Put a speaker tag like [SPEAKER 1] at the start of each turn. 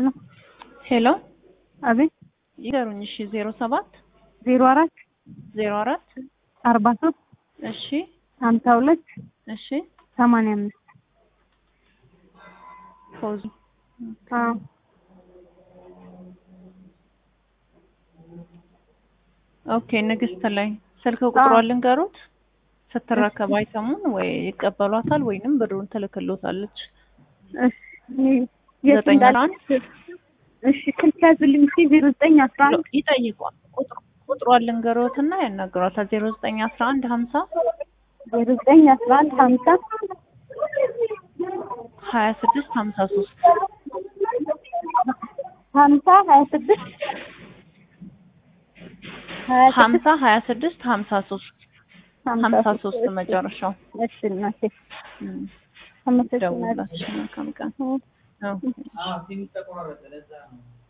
[SPEAKER 1] ሄሎ
[SPEAKER 2] ሄሎ
[SPEAKER 1] አቤት
[SPEAKER 2] ይገሩኝ። እሺ ዜሮ ሰባት
[SPEAKER 1] ዜሮ አራት
[SPEAKER 2] ዜሮ አራት
[SPEAKER 1] አርባ ሶስት
[SPEAKER 2] እሺ
[SPEAKER 1] ሀምሳ ሁለት
[SPEAKER 2] እሺ
[SPEAKER 1] ሰማንያ አምስት
[SPEAKER 2] ፖዝ
[SPEAKER 1] አዎ
[SPEAKER 2] ኦኬ ንግስት ላይ ስልክ ቁጥሯን ልንገሩት ስትረከብ አይሰሙን ወይ ይቀበሏታል ወይንም ብሩን ትልክሎታለች።
[SPEAKER 1] እሺ የት
[SPEAKER 2] ዘጠኝ
[SPEAKER 1] እንዳለ
[SPEAKER 2] አንድ
[SPEAKER 1] እሺ ስልክ ያዝልኝ እስኪ ዜሮ ዘጠኝ አስራ አንድ
[SPEAKER 2] ይጠይቋል። ቁጥሩ- ቁጥሯን ልንገሮትና ያናግሯታል። ዜሮ ዘጠኝ አስራ አንድ ሀምሳ
[SPEAKER 1] ዜሮ ዘጠኝ አስራ አንድ ሀምሳ
[SPEAKER 2] ሀያ ስድስት ሀምሳ ሶስት
[SPEAKER 1] ሀምሳ ሀያ ስድስት ሀያ ስድስት
[SPEAKER 2] ሀምሳ ሀያ ስድስት ሀምሳ ሶስት ሀምሳ ሶስት
[SPEAKER 1] እሺ።
[SPEAKER 2] መጨረሻው
[SPEAKER 1] እሺ እናቴ
[SPEAKER 2] እም፣
[SPEAKER 1] አመሰግናለሁ
[SPEAKER 2] ደውላችሁ መልካም ቀን።
[SPEAKER 1] እ
[SPEAKER 2] አዎ።